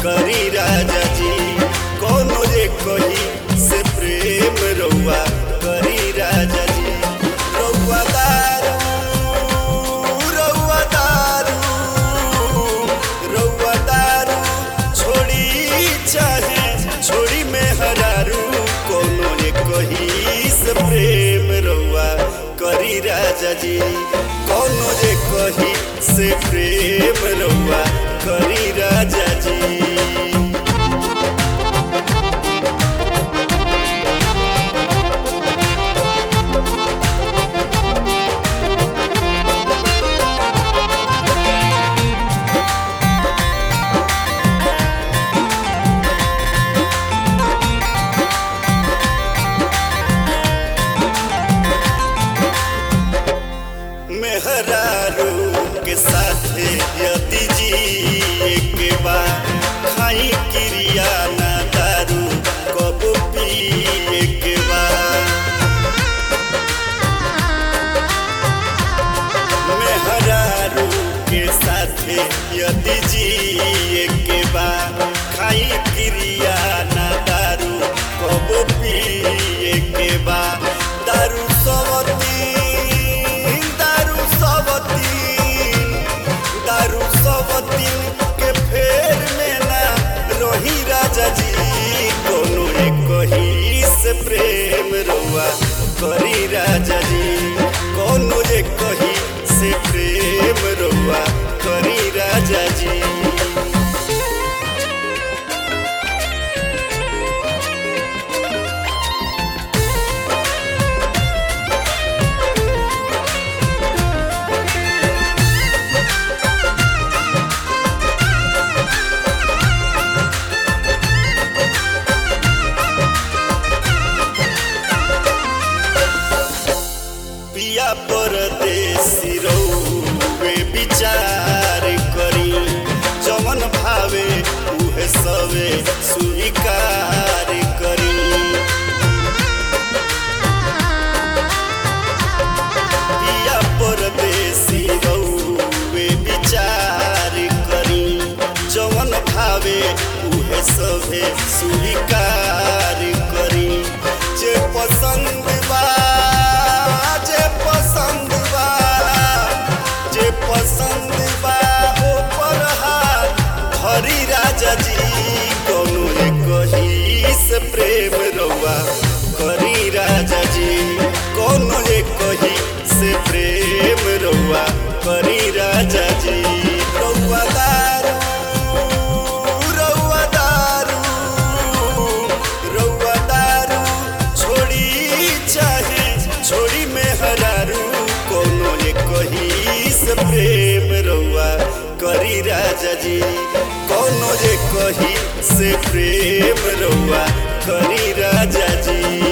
करी राजा जी कोनो जे कही से प्रेम रउआ करी राजा जी रउआ दारू रउआ दारू रउआ दारू छोड़ी चाहे छोड़ी में हरारू कोनो जे कही से प्रेम रउआ करी राजा जी कोनो जे कही से प्रेम रउआ करी राजा जी मेहरारू के साथे यदि जी के बा खाई क्रिया ना दारू कब पिए के बा मेहरारू के साथे यदि जी के बा खाई क्रिया ना दारू कब पिए के बा दारू सबतीन दारू सबतीन दारू सबतीन के फेर में ना रही राजा जी कोनो एक ही से प्रेम रुआ करी राजा जी कोनो जे कही से प्रेम रुआ करी राजा जी पिया परदेसी रउवे विचार करी जमन भावे उहे सवे स्वीकार करी पिया परदेसी रउवे विचार करी जमन भावे उहे सवे स्वीकार करी जे पसंद बा जे पसंद बा जे पसंद बा ऊपर हाथ धरी राजा जी कोनो एक ही से प्रेम रउआ करी राजा जी कोनो एक ही से प्रेम रउआ करी राजा जी रउआ दारू रउआ दारू रउआ दारू छोड़ी चाहे छोड़ी में हरारू कोनो एक ही से प्रेम रउआ करी राजा जी कोनो जे कही से प्रेम रउआ करी राजा जी